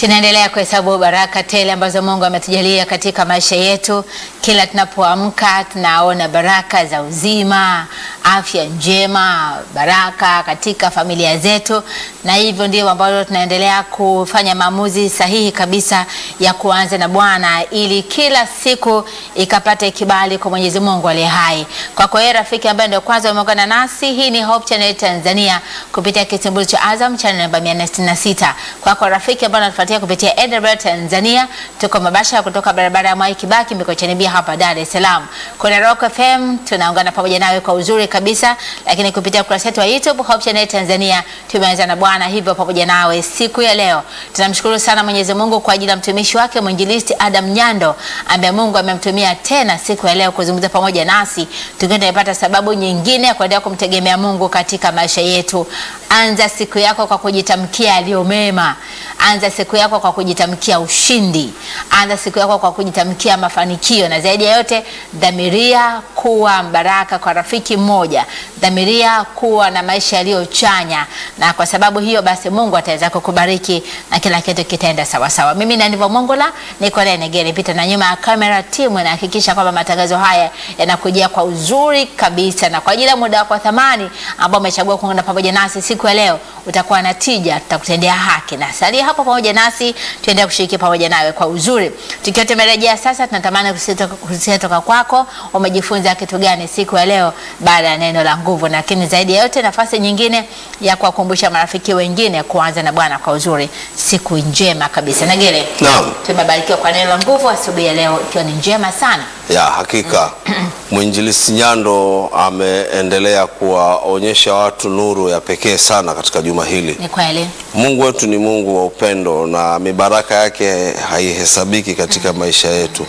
Tunaendelea kuhesabu baraka tele ambazo Mungu ametujalia katika maisha yetu. Kila tunapoamka tunaona baraka za uzima, afya njema, baraka katika familia zetu, na hivyo ndivyo ambavyo tunaendelea kufanya maamuzi sahihi kabisa ya kuanza na Bwana ili kila siku ikapate kibali kwa Mwenyezi Mungu aliye hai. Kwa kwa hiyo rafiki ambaye ndio kwanza umeungana nasi, hii ni Hope Channel Tanzania kupitia kisimbuzi cha Azam channel namba 466. Kwa kwa rafiki ambaye anatufuatia kupitia AWR Tanzania, tuko mabasha kutoka barabara ya Mwai Kibaki Mikocheni Bia hapa Dar es Salaam. Kuna Rock FM tunaungana pamoja nawe kwa uzuri kabisa, lakini kupitia ukurasa wetu wa YouTube Hope Channel Tanzania tumeanza na Bwana hivyo pamoja nawe siku ya leo. Tunamshukuru sana Mwenyezi Mungu kwa ajili ya mtumishi wake mwinjilisti Adam Nyando ambaye Mungu amemtumia tena siku ya leo kuzungumza pamoja nasi, tukiwa tunapata sababu nyingine ya kuendelea kumtegemea Mungu katika maisha yetu. Anza siku yako kwa kujitamkia yaliyo mema. Anza siku yako kwa kujitamkia ushindi. Anza siku yako kwa kujitamkia mafanikio, na zaidi ya yote, dhamiria kuwa baraka kwa rafiki mmoja, dhamiria kuwa na maisha yaliyochanya, na kwa sababu hiyo basi Mungu ataweza kukubariki na kila kitu kitaenda sawa sawa. Mimi na ndivyo Mongola niko naye Negere Pita, na nyuma ya kamera timu inahakikisha kwamba matangazo haya yanakujia kwa uzuri kabisa, na kwa ajili ya muda wako wa thamani ambao umechagua kuungana pamoja nasi siku ya leo, utakuwa na tija, tutakutendea haki na salia hapo pamoja nasi, tuendelee kushiriki pamoja nawe kwa uzuri. Tukiwa tumerejea sasa, tunatamani kusikia toka kwako, umejifunza kitu gani siku ya leo baada ya neno la nguvu, lakini zaidi ya yote, nafasi nyingine ya kuwakumbusha marafiki wengine kuanza na Bwana kwa uzuri. Siku njema kabisa. Nagere, Naam. tumebarikiwa kwa neno la nguvu asubuhi ya leo, ikiwa ni njema sana. Ya hakika mwinjilisi Nyando ameendelea kuwaonyesha watu nuru ya pekee sana katika juma hili. Ni kweli, Mungu wetu ni Mungu wa upendo na mibaraka yake haihesabiki katika maisha yetu.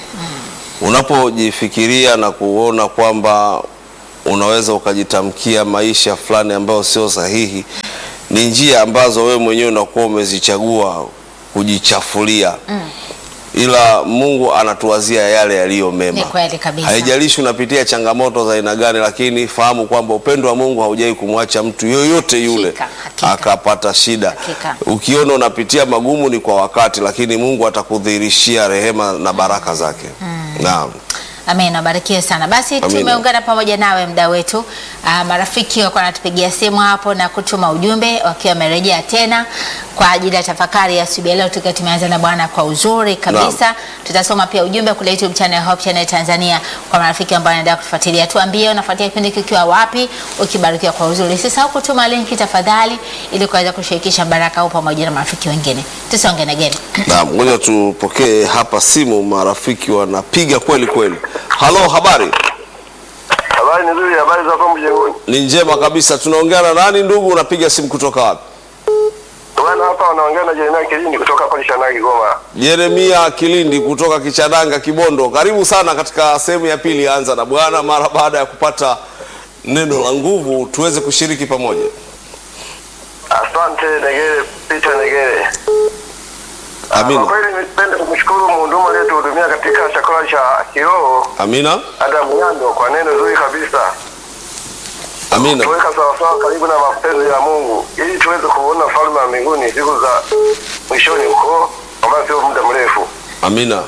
Unapojifikiria na kuona kwamba unaweza ukajitamkia maisha fulani ambayo sio sahihi, ni njia ambazo wewe mwenyewe unakuwa umezichagua kujichafulia ila Mungu anatuwazia yale yaliyo mema. ni kweli kabisa. Haijalishi unapitia changamoto za aina gani, lakini fahamu kwamba upendo wa Mungu haujai kumwacha mtu yoyote yule Hakika, hakika. akapata shida. Hakika. Ukiona unapitia magumu ni kwa wakati, lakini Mungu atakudhihirishia rehema na baraka zake. Naam. Amen, abarikiwe sana. Basi Amina. tumeungana pamoja nawe mda wetu. Ah, marafiki wako wanatupigia simu hapo na kutuma ujumbe wakiwa wamerejea tena kwa ajili ya tafakari ya asubuhi ya leo, tukiwa tumeanza na Bwana kwa uzuri kabisa. Tutasoma pia ujumbe kule YouTube channel Hope Channel Tanzania kwa marafiki ambao wanaendelea kutufuatilia. Tuambie unafuatia kipindi kikiwa wapi, ukibarikiwa kwa uzuri. Usisahau kutuma linki tafadhali, ili kuweza kushirikisha baraka au pamoja na marafiki wengine. Tusonge na geni. Naam, ngoja tupokee hapa simu, marafiki wanapiga kweli kweli. Halo, habari? Habari nzuri, habari za hapo mjengoni. Ni njema kabisa. Tunaongea na nani ndugu? Unapiga simu kutoka wapi? Bwana hapa wanaongea na Jeremia Kilindi kutoka hapa Lishanagi Goma. Yeremia Kilindi kutoka Kichadanga Kibondo, karibu sana katika sehemu ya pili ya Anza na Bwana. Mara baada ya kupata neno la nguvu, tuweze kushiriki pamoja. Asante Negere, Peter Negere. Kwa Amina, kweli nipende kumshukuru mhudumu aliyetuhudumia katika chakula cha kiroho amina, Adam Nyando kwa neno zuri kabisa. amina, Tuweka sawasawa karibu na mapenzi ya Mungu ili tuweze kuona falme ya mbinguni siku za mwishoni huko, ambayo sio muda mrefu. amina.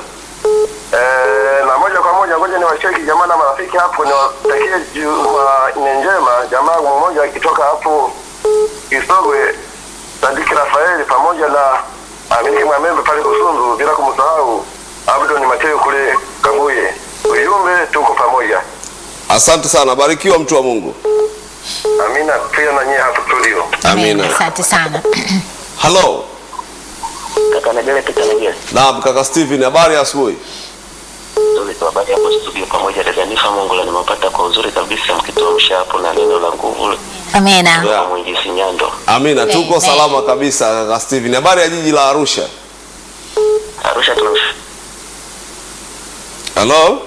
Eh, na moja kwa moja ngoja niwashiriki jamaa na marafiki hapo, niwatakie Jumanne njema. Jamaa mmoja akitoka hapo Kisogwe, Sadiki Rafaeli pamoja na Aminiki Mwamembe pale Kusunzu, bila kumsahau Abdon Mateo kule Kabuye. Ujumbe, tuko pamoja. Asante sana, barikiwa mtu wa Mungu. Amina pia na nyie hapo studio. Amina. Asante sana. Halo, Kaka Negele Pita Negele. naam, kaka Steven, habari ya asubuhi? Nzuri tu habari hapo studio pamoja dada Nifa Mongola nimepata kwa uzuri kabisa mkituamsha hapo na neno la nguvu Amina. Yeah. la Mwinjisi Nyando. Amina, tuko Amen. salama kabisa kaka Steven. Habari ya jiji la Arusha? Arusha tunamsh Halo,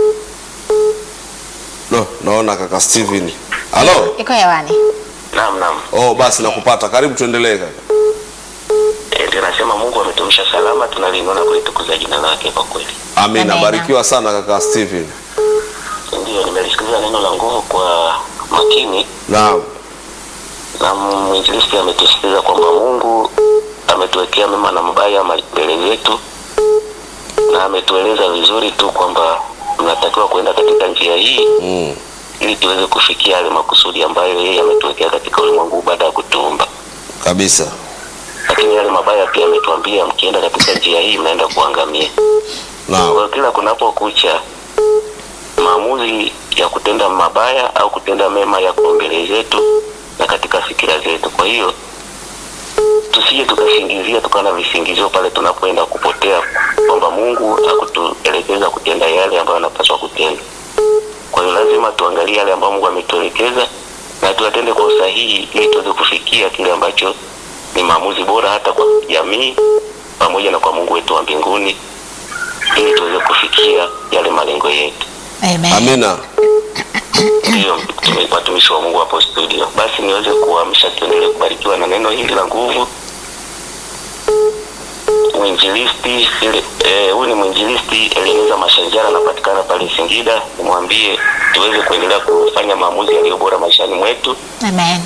no, naona kaka Steven. Halo, Iko hewani. Naam naam. oh, basi nakupata. Karibu, tuendelee kaka. E, ndio nasema Mungu ametumisha salama tunalingana kulitukuza jina lake kwa kweli. Amina, Amina. barikiwa sana kaka Steven. Ndio nimelisikiliza neno la nguvu kwa makini Naam, na mwinjilisti ametusisitiza kwamba Mungu ametuwekea mema mema na mabaya ma- mbele zetu, na ametueleza vizuri tu kwamba tunatakiwa kuenda katika njia hii Mm. ili tuweze kufikia yale makusudi ambayo yeye ametuwekea katika ulimwengu baada ya kutuumba. Kabisa. Lakini yale mabaya pia ametuambia, mkienda katika njia hii mnaenda kuangamia. Kwa Naam. hiyo kila kunapokucha maamuzi ya kutenda mabaya au kutenda mema yako mbele zetu na katika fikira zetu. Kwa hiyo tusije tukasingizia tukawa na visingizio pale tunapoenda kupotea, kwamba Mungu hakutuelekeza kutenda yale ambayo anapaswa kutenda. Kwa hiyo lazima tuangalie yale ambayo Mungu ametuelekeza na tuyatende kwa usahihi, ili tuweze kufikia kile ambacho ni maamuzi bora hata kwa jamii pamoja na kwa Mungu wetu wa mbinguni, ili tuweze kufikia yale malengo yetu. Amen. Amina. Ndiyo tume- watumishi wa Mungu hapo studio. Basi niweze kuamsha, tuendelee kubarikiwa na neno hili la nguvu. Mwinjilisti ile- eh, huyu ni mwinjilisti Elineza Mashanjara, anapatikana pale Singida. Nimwambie tuweze kuendelea kufanya maamuzi yaliyo bora maishani mwetu. Amen.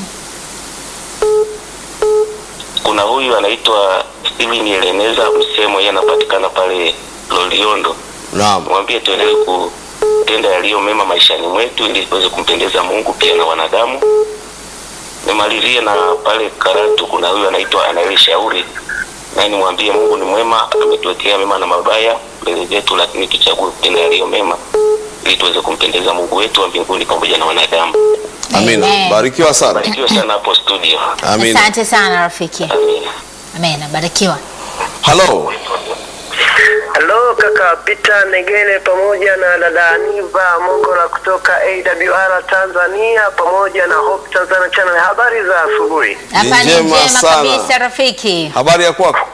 Kuna huyu anaitwa Steven Eleneza Msemo, yeye anapatikana pale Loliondo. Naam. Mwambie tuendelee kutenda yaliyo mema maishani mwetu ili tuweze kumpendeza Mungu pia na wanadamu. Nimalizie na pale Karatu, kuna huyu anaitwa Anaeli Shauri, naye nimwambie Mungu ni mwema, ametuwekea mema na mabaya mbele zetu, lakini tuchague kutenda yaliyo mema ili tuweze kumpendeza Mungu wetu wa mbinguni pamoja na wanadamu. Amina. Amen. Barikiwa sana. Barikiwa sana hapo studio. Amina. Asante sana rafiki. Amina. Amen. Barikiwa. Halo. Halo kaka Peter Negele pamoja na dada Aniva Mongola kutoka AWR Tanzania pamoja na Hope Tanzania Channel. Habari za asubuhi. Hapa ni njema njema sana. kabisa rafiki. Habari ya kwako?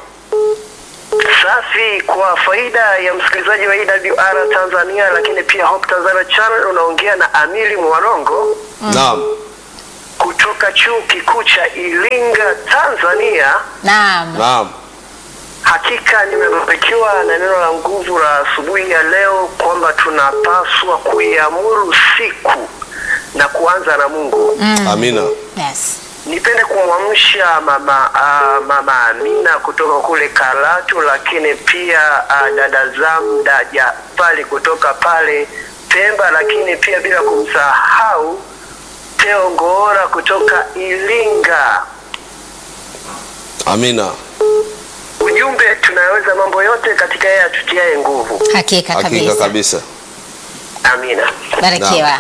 Safi, kwa faida ya msikilizaji wa AWR Tanzania, lakini pia Hope Tanzania Channel, unaongea na Amili Mwarongo Naam. kutoka chuo kikuu cha Iringa, Tanzania. Naam. Naam. Hakika nimebarikiwa na neno la nguvu la asubuhi ya leo kwamba tunapaswa kuiamuru siku na kuanza na Mungu. Amina. Yes. Nipende kumwamsha mama uh, mama Amina kutoka kule Karatu, lakini pia uh, dada Zamda Jafari kutoka pale Pemba, lakini pia bila kumsahau Teo Ngoora kutoka Iringa. Amina. Ujumbe, tunaweza mambo yote katika yeye atutiaye nguvu. Hakika Hakika kabisa. kabisa. Amina. Barikiwa.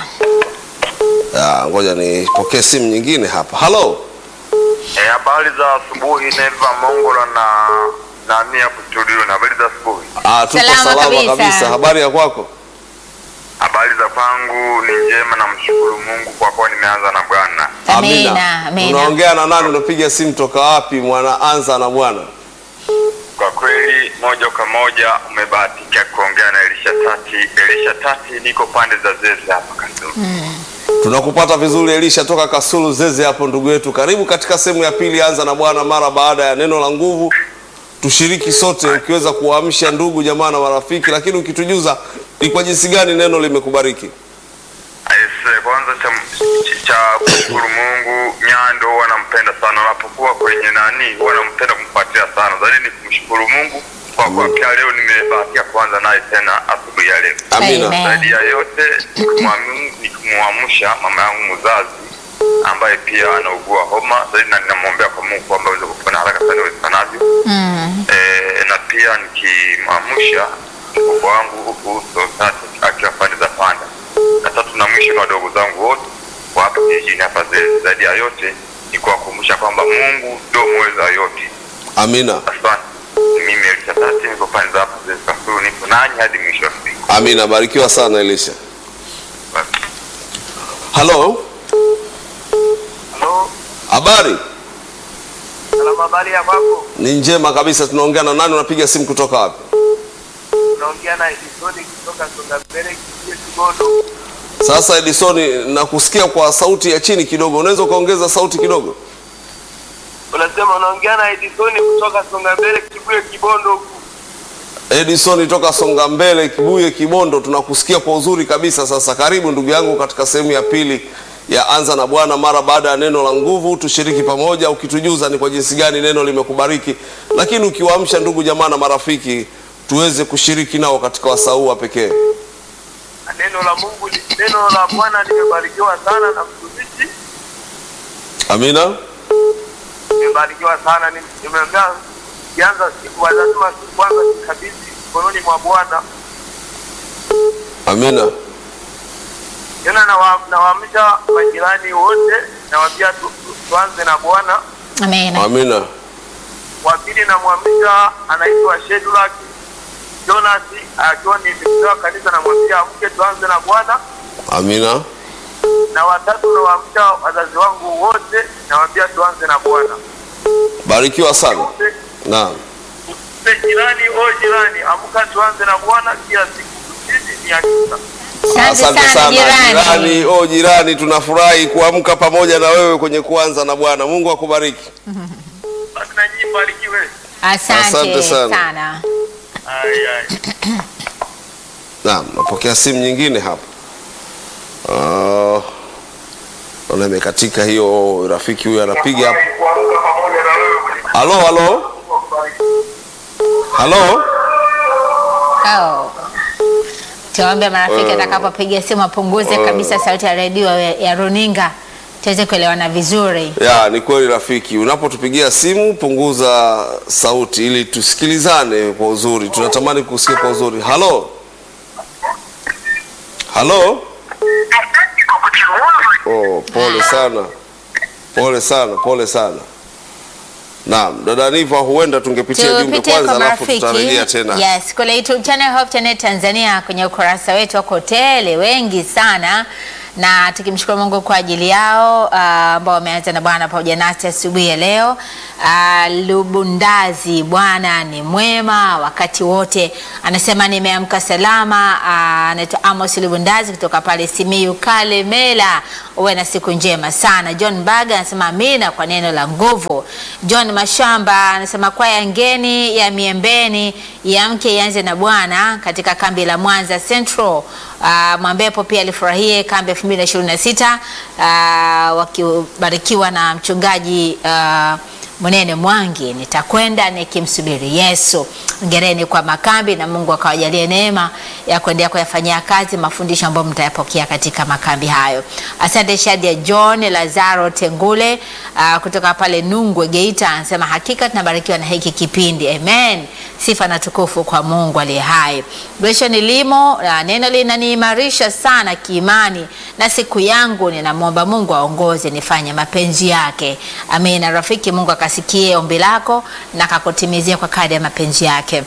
Ah, ngoja nipokee simu nyingine hapa. Halo. Eh, habari za asubuhi Neva Mongola na nani hapo studio na habari za asubuhi. Ah, tuko Salama salama, kabisa. kabisa. Habari ya kwako? Habari za kwangu ni njema na mshukuru Mungu kwa kuwa nimeanza na Bwana. Amina. Amina. Unaongea na nani? Unapiga simu toka wapi? Mwana anza na Bwana. Kwa kweli moja kwa moja umebahatika kuongea na Elisha Tati. Elisha Tati, niko pande za Zeze hapa Kasulu. Tunakupata vizuri Elisha toka Kasulu Zeze hapo ndugu yetu. Karibu katika sehemu ya pili anza na Bwana mara baada ya neno la nguvu. Tushiriki sote ukiweza kuwaamsha ndugu jamaa na marafiki, lakini ukitujuza ni kwa jinsi gani neno limekubariki. Aise, kwanza cha, cha kushukuru Mungu, Nyando huwa nampenda sana, unapokuwa kwenye nani huwa nampenda kumfuatia sana. Zaidi ni kumshukuru Mungu kwa kuwa pia leo nimebahatika kuanza naye tena asubuhi ya leo. Amina. Amen. Zaidi ya yote ni kumwamu- ni kumwamsha mama yangu mzazi ambaye pia anaugua homa zaidi, na ninamwombea kwa Mungu kwamba aweze kupona haraka sana iwezekanavyo. Mm. Eh, na pia nikimwamsha mkubwa wangu huku Sosati akiwa pande za Panda, na tatu na mwisho ni wadogo zangu wote kwa hapa kijijini hapa Zeze. Zaidi ya yote ni kuwakumbusha kwamba Mungu ndio mweza yote. Amina. Asante. Mimi Elisha Tati niko pande za hapa Zeze Kasulu, nipo nanyi hadi mwisho wa siku. Amina. Barikiwa sana Elisha. Basi. Halo. Halo, Habari? salama, habari ya kwako? Ni njema kabisa. Tunaongea na nani? Unapiga simu kutoka wapi? Unaongea na Edisoni kutoka Songa Mbele kijiji Kibondo. Sasa Edison, nakusikia kwa sauti ya chini kidogo. Unaweza ukaongeza sauti kidogo? Unasema unaongea na Edisoni kutoka Songa Mbele Kibuye Kibondo huku. Edison toka Songa Mbele, Kibuye, Kibondo, tunakusikia kwa uzuri kabisa. Sasa karibu ndugu yangu katika sehemu ya pili ya anza na Bwana mara baada ya neno la nguvu. Tushiriki pamoja, ukitujuza ni kwa jinsi gani neno limekubariki, lakini ukiwaamsha ndugu jamaa na marafiki tuweze kushiriki nao katika wasaa huu wa pekee. Neno la Mungu, li- neno la Bwana limebarikiwa sana na mtumishi, Amina. nimebarikiwa sana. Ni- Nimeambia kianza siku lazima siku kwanza nikabidhi mkononi mwa Bwana. Amina. Tena nawa- nawaamsha majirani wote, nawaambia tu, tu, tuanze na Bwana. Amen. Amina. Wa pili namwamsha anaitwa Shedrack Jonas akiwa ni mzee wa kanisa, namwambia amke tuanze na Bwana. Amina. Na watatu nawaamsha wazazi wangu wote, nawaambia tuanze na Bwana. Barikiwa sana. Wote Naam. Mpe jirani o jirani, amka tuanze na Bwana kila siku, ushindi ni hakika. Asante sana jirani. jirani. Oh, jirani, tunafurahi kuamka pamoja na wewe kwenye kuanza na Bwana. Mungu akubariki. Basi na nyinyi mbarikiwe. Asante, Asante sana. sana. Ai, ai. Naam, napokea simu nyingine hapa. Ah, Naona imekatika hiyo, rafiki huyu anapiga hapa. Kuamka pamoja na wewe kwenye Halo, halo, halo. Oh. Tuombe marafiki atakapopiga simu apunguze kabisa sauti ya redio ya ya runinga tuweze kuelewana vizuri. Ya, ni kweli rafiki, unapotupigia simu punguza sauti ili tusikilizane kwa uzuri. Tunatamani kusikia kwa uzuri. Halo, halo. Oh, pole sana, pole sana, pole sana. Naam, dada Niva, huenda tungepitia jumbe Tupite kwanza, kwa alafu tutarejea marafiki. tena. Yes, kule YouTube channel Hope Channel Tanzania kwenye ukurasa wetu wako tele wengi sana na tukimshukuru Mungu kwa ajili yao ah, ambao wameanza na Bwana pamoja nasi asubuhi ya leo. Ah, Lubundazi, Bwana ni mwema wakati wote, anasema nimeamka salama. Ah, Anaitwa Amos Lubundazi kutoka pale Simiyu Kalemela, uwe na siku njema sana. John Baga anasema amina kwa neno la nguvu. John Mashamba anasema kwaya ngeni ya Miembeni ya mke ianze na Bwana katika kambi la Mwanza Central. Uh, Mwambepo pia alifurahie kambi 2026 uh, wakibarikiwa na mchungaji uh, Munene Mwangi, nitakwenda nikimsubiri Yesu. Ngereni kwa makambi na Mungu akawajalie neema ya kuendelea kuyafanyia kazi mafundisho ambayo mtayapokea katika makambi hayo. Asante Shadia John Lazaro Tengule uh, kutoka pale Nungwe Geita, anasema hakika tunabarikiwa na hiki kipindi. Amen. Sifa na tukufu kwa Mungu aliye hai. Gresham Limo, uh, neno linaniimarisha sana kiimani na siku yangu ninamwomba Mungu aongoze nifanye mapenzi yake. Amina. Rafiki, Mungu akasikie ombi lako na akakutimizia kwa kadri ya mapenzi yake.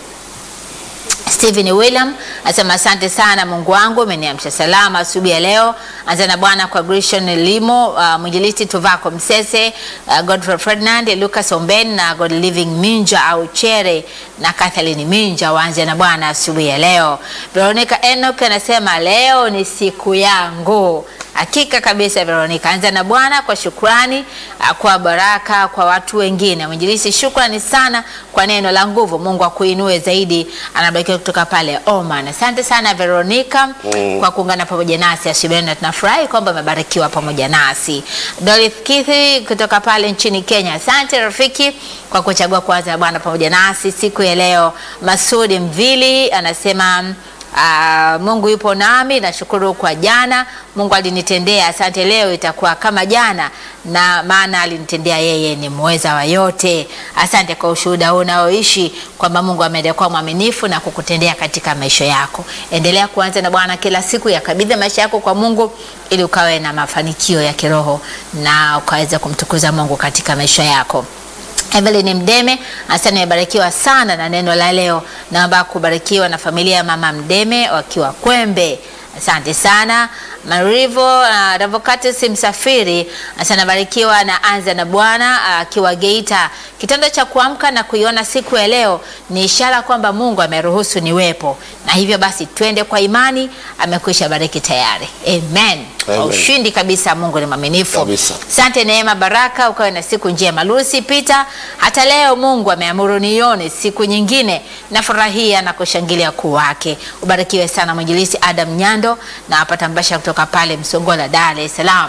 Stephen William anasema asante sana Mungu wangu umeniamsha salama asubuhi ya leo. Anza na Bwana kwa Grishon Limo, uh, mwinjilisti Tuvako Msese, uh, Godfrey Ferdinand, Lucas Omben na God Living Minja au Chere na Kathleen Minja waanze na Bwana asubuhi ya leo. Veronica Enoch anasema leo ni siku yangu. Hakika kabisa Veronica, anza na Bwana kwa shukrani, ah, kwa baraka kwa watu wengine. Mwinjilisi, shukrani sana kwa neno la nguvu. Mungu akuinue zaidi. Anabarikiwa kutoka pale Oman. Asante sana Veronica kwa kuungana pamoja nasi asubuhi, na tunafurahi kwamba umebarikiwa pamoja nasi. Dorothy Kithi kutoka pale nchini Kenya, asante rafiki kwa kuchagua kuanza na Bwana pamoja nasi siku ya leo. Masudi Mvili anasema Ah, Mungu yupo nami, nashukuru kwa jana. Mungu alinitendea, asante. Leo itakuwa kama jana, na maana alinitendea, yeye ni muweza wa yote. Asante kwa ushuhuda huu unaoishi kwamba Mungu ameendelea kuwa mwaminifu na kukutendea katika maisha yako. Endelea kuanza na Bwana kila siku, yakabidhi maisha yako kwa Mungu ili ukawe na mafanikio ya kiroho na ukaweza kumtukuza Mungu katika maisha yako. Evelyn Mdeme hasa nimebarikiwa sana na neno la leo. Naomba kubarikiwa na familia ya mama Mdeme wakiwa Kwembe. Asante sana Marivo uh, Revocatus Msafiri hasa nabarikiwa na anza na Bwana akiwa Geita. Kitendo cha kuamka na kuiona siku ya leo ni ishara kwamba Mungu ameruhusu niwepo, na hivyo basi twende kwa imani, amekwisha bariki tayari. Amen. Kwa Amen. ushindi kabisa, Mungu ni mwaminifu. Kabisa. Asante Neema Baraka, ukawe na siku njema. Lucy Peter, hata leo Mungu ameamuru nione siku nyingine, nafurahia na kushangilia kuu wake. Ubarikiwe sana mwinjilisi Adam Nyando na apata mbasha kutoka pale Msongola, Dar es Salaam.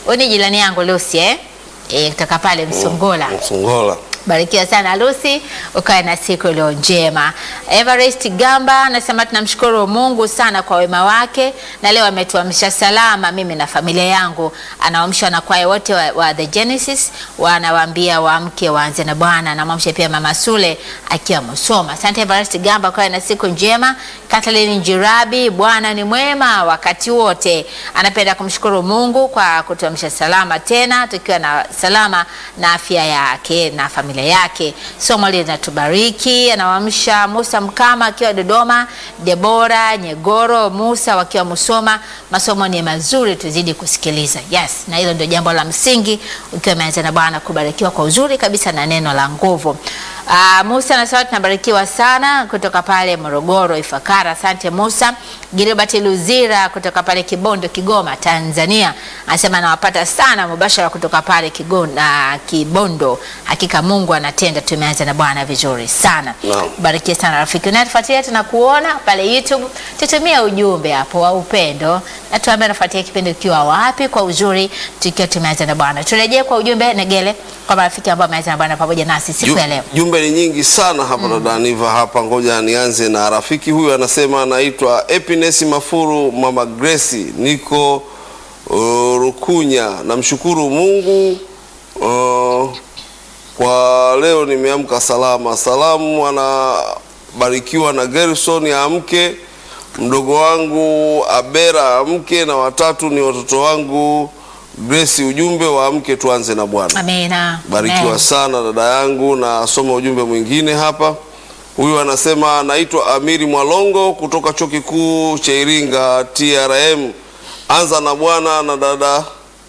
Huyu ni jirani yangu Lucy eh? Eh, kutoka pale Msongola. Msungola. Barikiwa sana Lucy, ukawe na siku iliyo njema. Everest Gamba anasema tunamshukuru Mungu sana kwa wema wake, na leo ametuamsha salama, mimi na familia yangu. Anaamsha na kwaya wote wa, wa The Genesis, wanawaambia waamke waanze na Bwana. Anamwamsha pia Mama Sule akiwa Musoma. Asante Everest Gamba, ukawe na siku njema. Kathleen Njirabi, Bwana ni mwema wakati wote. Anapenda kumshukuru Mungu kwa kutuamsha salama tena, tukiwa na salama na afya yake na familia yake. Somo linatubariki. Anawaamsha Musa Mkama akiwa Dodoma, Debora Nyegoro Musa wakiwa Musoma. Masomo ni mazuri, tuzidi kusikiliza. Yes, na hilo ndio jambo la msingi, ukiwa umeanza na Bwana kubarikiwa kwa uzuri kabisa na neno la nguvu. Uh, Musa anasema tunabarikiwa sana kutoka pale Morogoro Ifakara. Asante Musa. Gilbert Luzira kutoka pale Kibondo Kigoma Tanzania anasema anawapata sana mubashara kutoka pale Kigona, Kibondo. Hakika Mungu anatenda, tumeanza na Bwana vizuri sana. Naam. Barikiwe sana rafiki unayetufuatilia, tunakuona pale YouTube. Tutumie ujumbe hapo wa upendo na tuambie unafuatia kipindi ukiwa wapi kwa uzuri, tukiwa tumeanza na Bwana. Turejee kwa ujumbe Negele kwa marafiki ambao wameanza na Bwana pamoja nasi siku Ju- ya leo. Jumbe ni nyingi sana hapa dada Aniva hapa, ngoja nianze na rafiki huyu, anasema anaitwa Epines Mafuru, mama Grace, niko uh, Rukunya. Namshukuru Mungu uh, kwa leo nimeamka salama. Salamu anabarikiwa na Gerson amke, mdogo wangu Abera amke, na watatu ni watoto wangu Grace. Ujumbe wa amke, tuanze na Bwana. Amina. Barikiwa Amen. sana dada yangu, na soma ujumbe mwingine hapa. Huyu anasema naitwa Amiri Mwalongo kutoka chuo kikuu cha Iringa TRM. Anza na Bwana na dada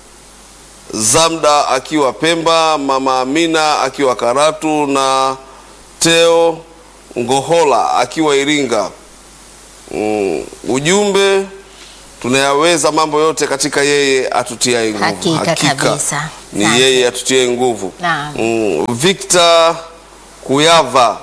Zamda akiwa Pemba, mama Amina akiwa Karatu na Teo Ngohola akiwa Iringa. Mm, ujumbe tunayaweza mambo yote katika yeye atutiaye nguvu. Hakika kabisa. ni Asante. yeye atutiaye nguvu. Naam. Mm, Victor Kuyava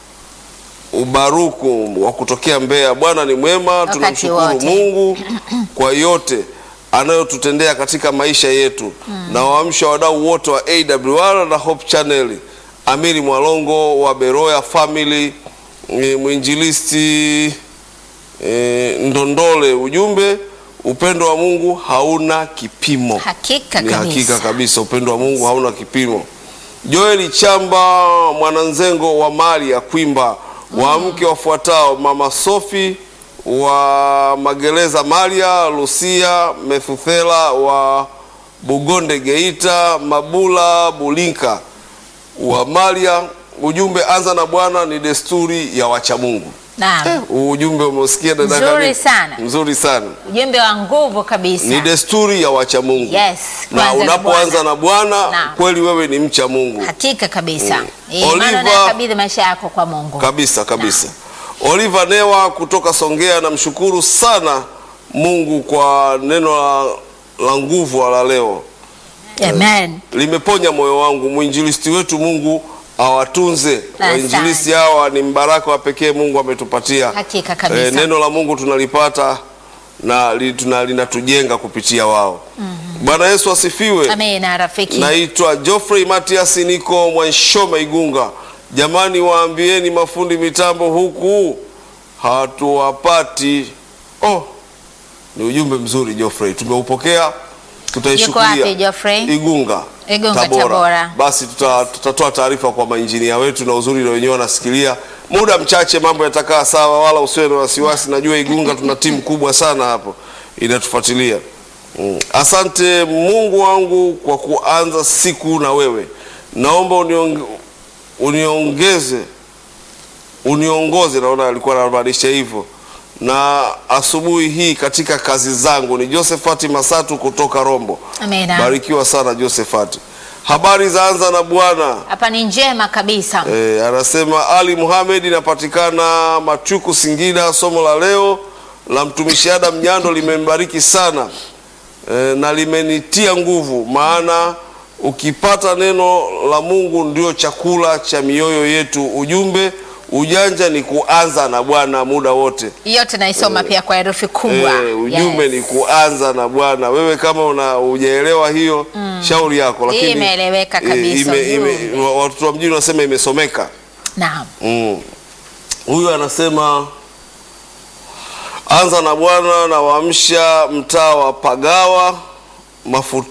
Ubaruku wa kutokea Mbeya. Bwana ni mwema, Wakati tunamshukuru wote. Mungu kwa yote anayotutendea katika maisha yetu na waamsha wadau wote wa AWR na Hope Channel. Amiri Mwalongo wa Beroya Family, eh, mwinjilisti eh, Ndondole. Ujumbe, upendo wa Mungu hauna kipimo. Hakika Ni kabisa. hakika kabisa, upendo wa Mungu hauna kipimo. Joeli Chamba mwananzengo wa mali ya Kwimba, waamke wafuatao: mama Sofi wa Magereza, Maria Lucia Methuthela wa Bugonde Geita, Mabula Bulinka wa Maria. Ujumbe, anza na Bwana ni desturi ya wacha Mungu. Naam. Eh, huu ujumbe umesikia dada Mzuri Kani? sana. Mzuri sana. Ujumbe wa nguvu kabisa. Ni desturi ya wacha Mungu. Yes, na kwanza na unapoanza Bwana. na Bwana Naam. kweli wewe ni mcha Mungu Hakika kabisa. Mm. Eh, maana Oliver- unayakabidhi maisha yako kwa Mungu. kabisa kabisa. Oliver Newa kutoka Songea, namshukuru sana Mungu kwa neno la, la nguvu la leo, Amen. limeponya moyo wangu. Mwinjilisti wetu Mungu awatunze Asante. wainjilisti hawa, ni mbaraka wa pekee Mungu ametupatia. Hakika kabisa. Eh, neno la Mungu tunalipata na li- tuna- linatujenga kupitia wao. Bwana Yesu asifiwe. Amina rafiki. Naitwa Geoffrey Matias, niko Mwanshoma Igunga. Jamani, waambieni mafundi mitambo huku hatuwapati. Oh, ni ujumbe mzuri Geoffrey, tumeupokea, tutaishukulia. Yuko wapi Geoffrey? Igunga, Igunga, Tabora. Basi tuta, tutatoa taarifa kwa mainjinia wetu, na uzuri na wenyewe wanasikilia. Muda mchache mambo yatakaa sawa, wala usiwe na wasiwasi. Najua Igunga tuna timu kubwa sana hapo inatufuatilia. Mm. Asante Mungu wangu kwa kuanza siku na wewe. Naomba uniong, uniongeze uniongoze, naona alikuwa anamaanisha hivyo, na asubuhi hii katika kazi zangu. Ni Josephat Masatu kutoka Rombo. Amina. Barikiwa sana Josephat. Habari za anza na Bwana. Hapa ni njema kabisa. E, anasema Ali Muhamed inapatikana Machuku Singida. Somo la leo la mtumishi Adam Nyando limembariki sana e, na limenitia nguvu, maana ukipata neno la Mungu ndio chakula cha mioyo yetu. Ujumbe ujanja ni kuanza na Bwana muda wote. yote naisoma pia kwa herufi kubwa. Eh, ujumbe Yes. ni kuanza na Bwana. Wewe kama una hujaelewa hiyo shauri yako, Hii lakini imeeleweka eh, kabisa, ime- ime- ujumbe. wa- watoto wa mjini wanasema imesomeka. Naam. Mm. Huyu anasema anza na Bwana na waamsha mtaa wa Pagawa mafut,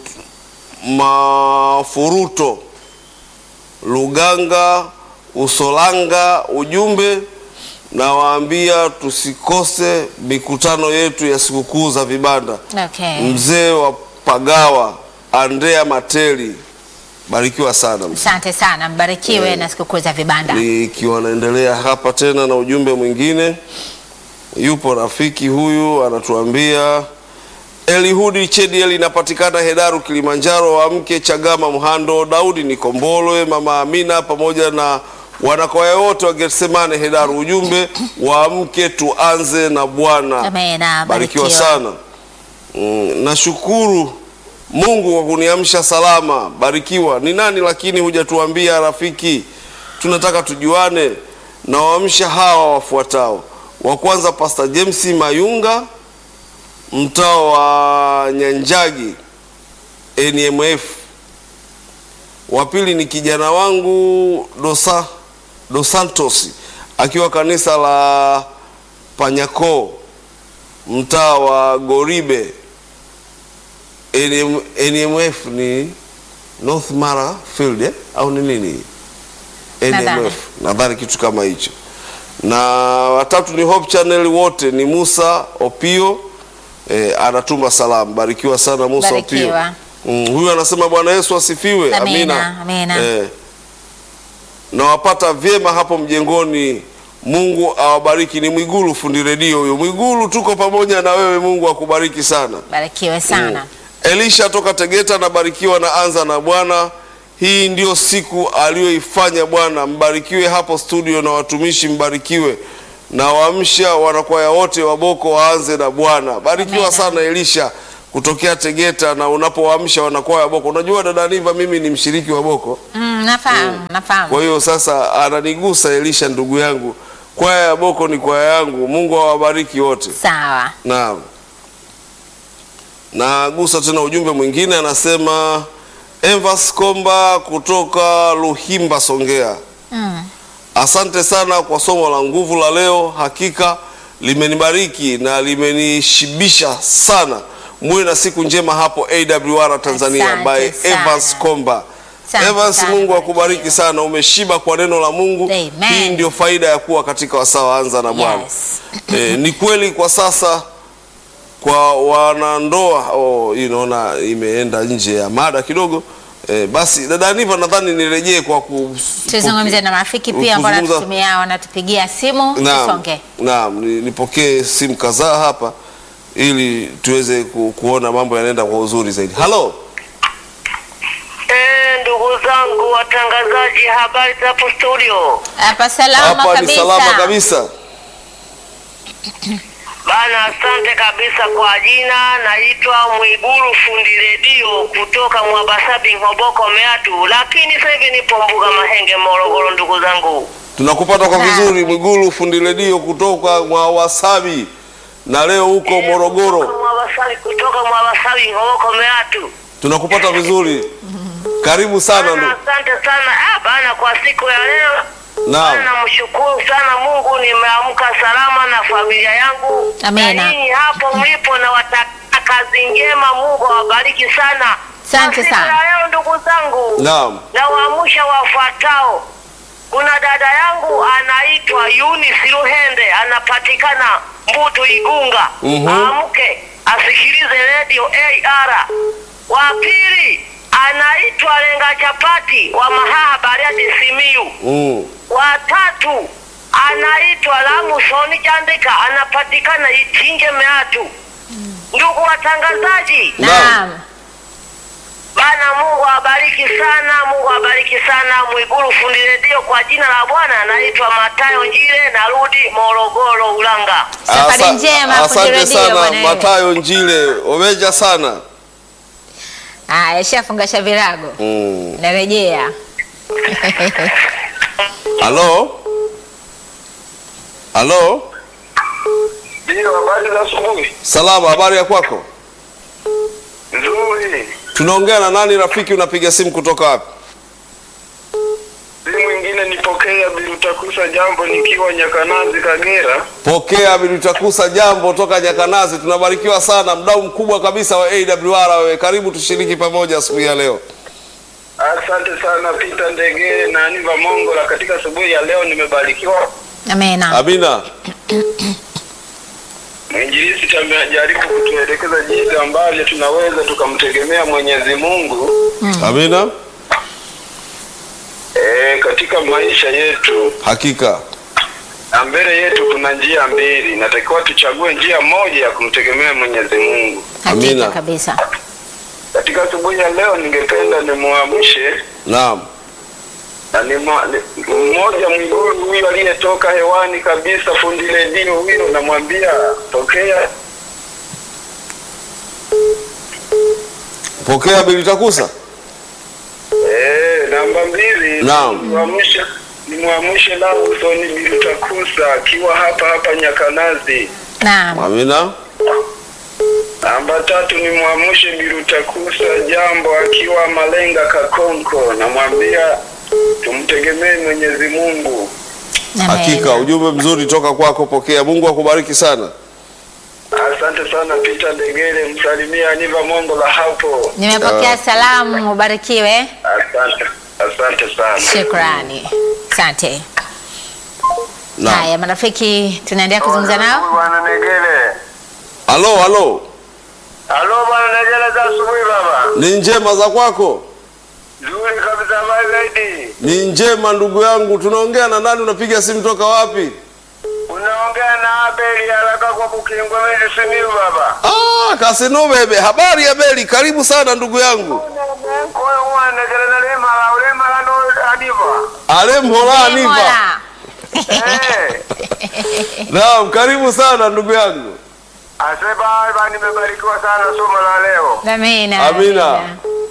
mafuruto Luganga Usolanga. Ujumbe na waambia tusikose mikutano yetu ya sikukuu za vibanda. Okay. Mzee wa Pagawa Andrea Mateli, barikiwa sana mzee. Asante sana, mbarikiwe na sikukuu za vibanda. Nikiwa naendelea hapa tena na ujumbe mwingine, yupo rafiki huyu anatuambia Elihudi Chediel inapatikana Hedaru Kilimanjaro, wamke Chagama Mhando, Daudi Nikombolwe, mama Amina pamoja na wanakwaya wote wa Getsemane Hedaru. Ujumbe waamke tuanze na Bwana. Amena, Barikiwa barikiwa. sana. Mm, nashukuru Mungu kwa kuniamsha salama. Barikiwa. Ni nani lakini hujatuambia rafiki? Tunataka tujuane. Na waamsha hawa wafuatao. Wa kwanza Pastor James Mayunga, mtaa wa Nyanjagi NMF. Wa pili ni kijana wangu Dosa, Dos Santos akiwa kanisa la Panyako mtaa wa Goribe NM, NMF ni North Mara Field eh? au ni nini Nadhani. NMF nadhani kitu kama hicho na watatu ni Hope Channel wote ni Musa Opio eh, anatuma salamu barikiwa sana Musa Barikiwa. Opio mm, huyu anasema Bwana Yesu asifiwe Amina, amina. Eh, nawapata vyema hapo mjengoni. Mungu awabariki. Ni Mwigulu fundi redio huyo. Mwigulu, tuko pamoja na wewe. Mungu akubariki sana. Barikiwe sana. Elisha toka Tegeta anabarikiwa na anza na Bwana. Hii ndio siku aliyoifanya Bwana. Mbarikiwe hapo studio na watumishi, mbarikiwe na waamsha wanakwaya wote wa Boko waanze na Bwana. Barikiwa Amina. sana Elisha kutokea Tegeta, na unapowaamsha wanakwaya wa Boko. Unajua dada Niva, mimi ni mshiriki wa Boko. Mm, nafahamu, nafahamu. Kwa hiyo sasa ananigusa Elisha, ndugu yangu, kwaya ya Boko ni kwaya yangu. Mungu awabariki wote. Sawa. Naam, nagusa tena ujumbe mwingine, anasema Evas Komba kutoka Luhimba, Songea. Mm. Asante sana kwa somo la nguvu la leo, hakika limenibariki na limenishibisha sana. Muwe na siku njema hapo AWR Tanzania, Asante by sana. Evans Komba. Asante Evans, sana, Mungu barikiwa. akubariki sana, umeshiba kwa neno la Mungu. Amen. Hii ndio faida ya kuwa katika wasaa wa anza na Bwana. Yes. E, ni kweli kwa sasa kwa wanandoa oh, hii naona imeenda nje ya mada kidogo. E, basi dada Niva, nadhani nirejee kwa ku Tuzungumze na marafiki pia ambao kuzungumza- wanatutumia wanatupigia simu Naam, tusonge. naam, ni- nipokee simu kadhaa hapa ili tuweze ku, kuona mambo yanaenda kwa uzuri zaidi. Halo, Eh, ndugu zangu watangazaji, habari za hapo studio? Hapa salama hapa ni kabisa. salama kabisa. Bana, asante kabisa kwa jina. Naitwa Mwiguru fundi redio kutoka Mwabasabi, Ng'oboko, Meatu, lakini sasa hivi nipo Mbuga Mahenge, Morogoro. Ndugu zangu, Tunakupata kwa Naam. vizuri Mwigulu fundi redio kutoka mwa Wasabi na leo huko Morogoro. Kutoka Mwabasabi, kutoka Mwabasabi, Ng'oboko, Meatu. Tunakupata vizuri. Karibu sana Bana, ndugu. asante sana ah, bana, kwa siku ya leo Naam. Bana, namshukuru sana Mungu, nimeamka salama na familia yangu. Amina. Na nyinyi hapo mlipo, na watakia kazi njema. Mungu awabariki sana. Asante Na siku sana. ya leo ndugu zangu, Naam. na waamsha wafuatao. Kuna dada yangu anaitwa Eunice Luhende, anapatikana Mbutu Igunga. Mhm. Amke asikilize radio AR. Wa pili anaitwa Lenga Chapati wa Mahaha Bariadi Simiyu. Mm. Watatu anaitwa Lamusoni Chandika, anapatikana Itinje Meatu. Ndugu watangazaji, Naam. Bana, Mungu awabariki sana, Mungu awabariki sana. Mwiguru fundi redio, kwa jina la Bwana anaitwa Matayo Njile, narudi Morogoro Ulanga. Safari Asa- njema, fundi Asante redio sana bwana wewe. Matayo Njile, omeja sana. Haya, shafungasha virago. Mm. Narejea. Halo, Halo, Ndio, habari za asubuhi. salama, habari ya kwako? Nzuri. Tunaongea na nani rafiki? Unapiga simu kutoka wapi? Si mwingine nipokea Bilutakusa jambo nikiwa Nyakanazi Kagera. Pokea Bilutakusa jambo toka Nyakanazi. Tunabarikiwa sana, mdau mkubwa kabisa wa AWR. Wewe karibu tushiriki pamoja asubuhi ya leo. Asante sana Peter Ndege na Aniva Mongola. Katika asubuhi ya leo nimebarikiwa. Amena. Amina. Mwinjilisti amejaribu kutuelekeza jinsi ambavyo tunaweza tukamtegemea Mwenyezi Mungu Amina. e, katika maisha yetu, Hakika. na mbele yetu kuna njia mbili, natakiwa tuchague njia moja ya kumtegemea Mwenyezi Mungu. Hakika Amina. kabisa. Katika asubuhi ya leo ningependa nimwamshe Naam. na ni mwa- ni- mmoja mwiguru huyu aliyetoka hewani kabisa, fundi redio huyo, namwambia tokea Pokea Bilutakusa. eh, namba mbili Naam. nimwamshe nimwamshe Lawson Bilutakusa akiwa hapa hapa Nyakanazi. Naam. Amina. Namba tatu nimwamshe Bilutakusa jambo akiwa Malenga Kakonko, namwambia tumtegemee Mwenyezi Mungu. Amena. Hakika ujumbe mzuri toka kwako. Pokea. Mungu akubariki sana. Asante sana Peter Ndegere, msalimia Aniva Mongola hapo. Nimepokea salamu, ubarikiwe. Asante, asante sana. Shukrani. Asante. Naam. Haya marafiki, tunaendelea kuzungumza nao. Bwana Negele. Halo, halo. Halo bwana Negele, za asubuhi baba. Ni njema za kwako? Nzuri kabisa, habari zaidi. Ni njema ndugu yangu. Tunaongea na nani? Unapiga simu toka wapi? Unaongea na Abeli haraka kwa Bukingwa mimi Simiyu baba. Ah, Kasino bebe. Habari ya Beli. Karibu sana ndugu yangu. Kwa hiyo bwana Negele na lema la ulema la no adiva. Ale mhola niva. Mola. Eh. Naam, karibu sana ndugu yangu. Aseba baba nimebarikiwa sana somo la leo. Amina. Amina.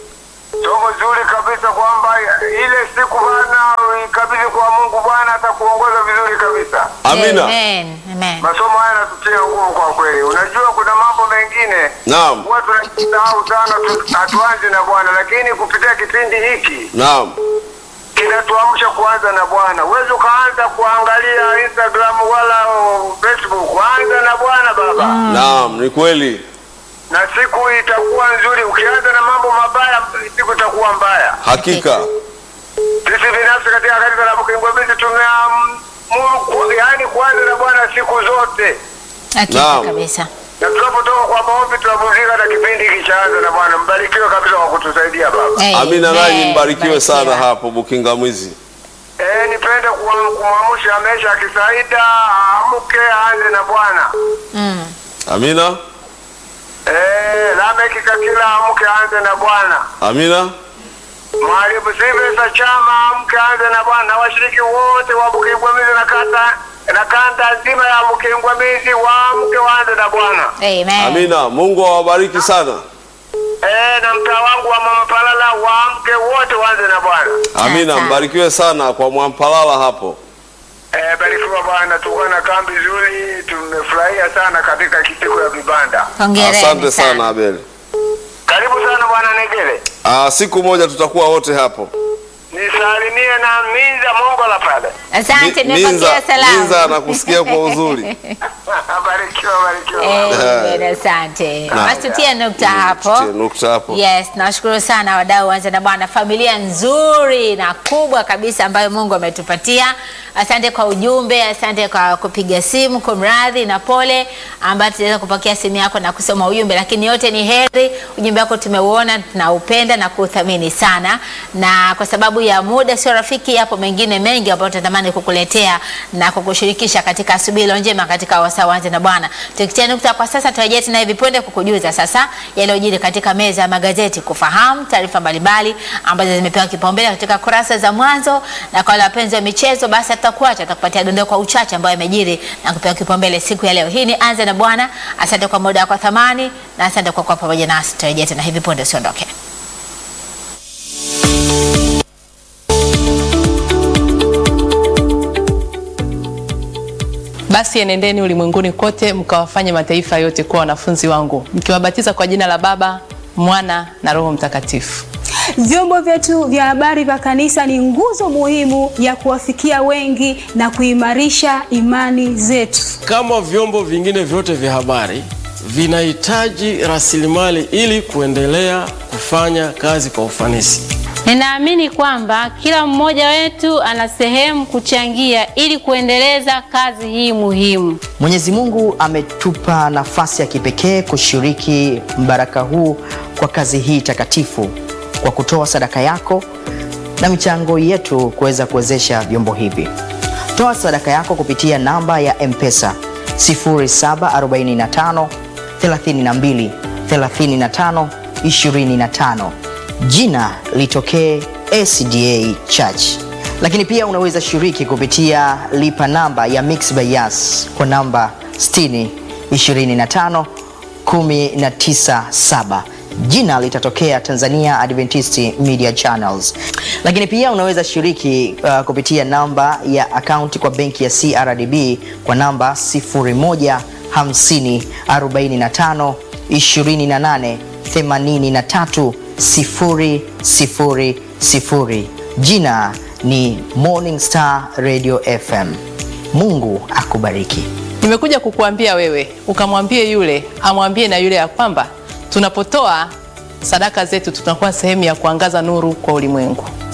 Somo zuri kabisa kwamba ile siku bana ikabidhi kwa Mungu Bwana atakuongoza vizuri kabisa. Amina. Amen. Amen. Masomo haya yanatutia nguvu kwa kweli. Unajua kuna mambo mengine Naam. huwa tunajisahau sana, tu- hatuanzi na Bwana, lakini kupitia kipindi hiki Naam. kinatuamsha kuanza na Bwana. Huwezi ukaanza kuangalia Instagram wala oh, Facebook, anza na Bwana baba, Naam, ni kweli. na siku itakuwa nzuri. Ukianza na mambo mabaya, siku itakuwa mbaya. Hakika. Sisi binafsi katika kanisa la Mkingwabizi tumeamuru, yaani kuanza na Bwana siku zote, Hakika Naam. kabisa. na tunapotoka kwa maombi tunapumzika na kipindi hiki chaanza na Bwana. Mbarikiwe kabisa kwa kutusaidia baba. Amina, Amen. nanyi mbarikiwe sana Barikiwa. hapo Bukingamizi. Eh, nipende kuwa- kumwamsha Amesha Kisaida amke aanze na Bwana. Mm. Amina. Eh, Lameki Kakila amke aanze na Bwana. Amina. Mwalimu Silvesta Chama amke aanze na Bwana. Na washiriki wote wa Bukingwamizi na kata na kanda nzima ya Bukingwamizi waamke waanze na Bwana. Amen. Amina. Mungu awabariki sana. Eh, na mtaa wangu wa Mama Palala waamke wote waanze na Bwana. Amina. Asante. Mbarikiwe sana kwa Mwampalala hapo. Eh, barikiwa Bwana, tulikuwa na kambi nzuri, tumefurahia sana katika siku ya vibanda. Hongereni Asante sana Abeli. Karibu sana Bwana Negele. Ah, siku moja tutakuwa wote hapo. Nisalimie na Minza Mongola pale. Asante, Mi- nimepokea Minza, salamu. Minza anakusikia kwa uzuri. barikiwa, barikiwa. Amen, asante. Naam. Basi tutie nukta hapo. Tutie nukta hapo. Yes, nawashukuru sana wadau wanza na Bwana, familia nzuri na kubwa kabisa ambayo Mungu ametupatia. Asante kwa ujumbe, asante kwa kupiga simu, kumradhi na pole ambayo tutaweza kupokea simu yako na kusoma ujumbe, lakini yote ni heri. Ujumbe wako tumeuona, tunaupenda na kuuthamini sana, na kwa sababu ya muda sio rafiki, yapo mengine mengi ambayo tunatamani kukuletea na kukushirikisha katika asubuhi iliyo njema katika wasaa wanze na Bwana. Tukitia nukta kwa sasa, turejea tena hivi punde kukujuza sasa yaliyojiri katika meza ya magazeti, kufahamu taarifa mbalimbali ambazo zimepewa kipaumbele katika kurasa za mwanzo, na kwa wale wapenzi wa michezo, basi tutakuacha tutakupatia dondoo kwa uchache ambayo yamejiri na kupewa kipaumbele siku ya leo. Hii ni Anza na Bwana. Asante kwa muda wako wa thamani na asante kwa kuwa pamoja nasi. Turejea tena hivi punde, usiondoke. Basi enendeni ulimwenguni kote mkawafanye mataifa yote kuwa wanafunzi wangu, mkiwabatiza kwa jina la Baba, Mwana na Roho Mtakatifu. Vyombo vyetu vya habari vya kanisa ni nguzo muhimu ya kuwafikia wengi na kuimarisha imani zetu. Kama vyombo vingine vyote vya habari vinahitaji rasilimali ili kuendelea kufanya kazi kwa ufanisi. Ninaamini kwamba kila mmoja wetu ana sehemu kuchangia ili kuendeleza kazi hii muhimu. Mwenyezi Mungu ametupa nafasi ya kipekee kushiriki mbaraka huu kwa kazi hii takatifu kwa kutoa sadaka yako na michango yetu kuweza kuwezesha vyombo hivi. Toa sadaka yako kupitia namba ya M-Pesa 0745 32 35 25. Jina litokee SDA Church. Lakini pia unaweza shiriki kupitia lipa namba ya Mixx by Yas kwa namba 60 25 197 jina litatokea Tanzania Adventist Media Channels. Lakini pia unaweza shiriki uh, kupitia namba ya akaunti kwa benki ya CRDB kwa namba 0150 45 28 83 000. Jina ni Morning Star Radio FM. Mungu akubariki. Nimekuja kukuambia wewe ukamwambie yule amwambie na yule ya kwamba tunapotoa sadaka zetu tunakuwa sehemu ya kuangaza nuru kwa ulimwengu.